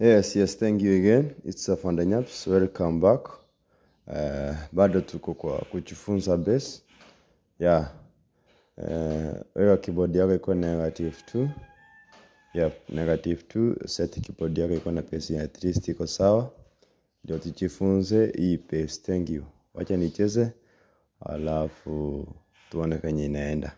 Yes, yes, thank you again. It's Afande Nyaps. Welcome back. Uh, bado tuko kwa kujifunza bass. Yeah. Uh, weka keyboard yako iko negative 2. Yep, negative 2. Set keyboard yako iko na pace ya at least iko sawa. Ndio tujifunze hii pace. Thank you. Wacha nicheze alafu tuone kwenye inaenda.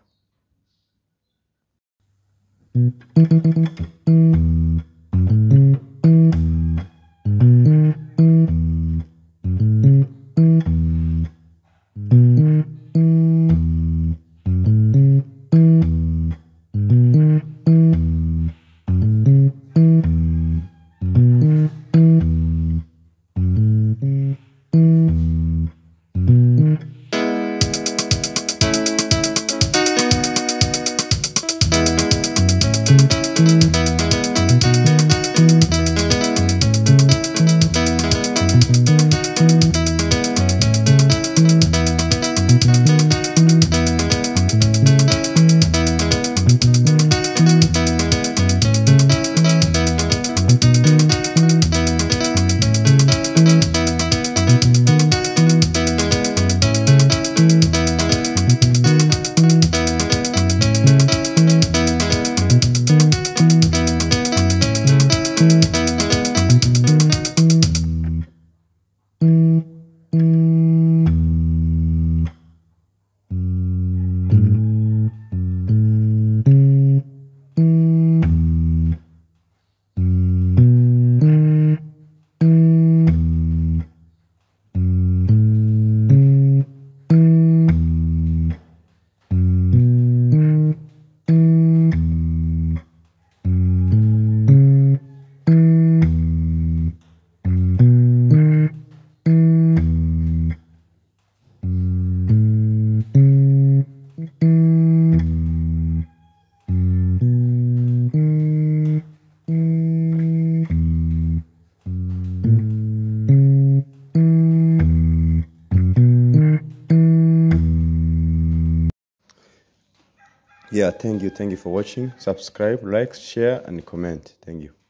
Yeah, thank you. Thank you for watching. Subscribe, like, share, and comment. Thank you.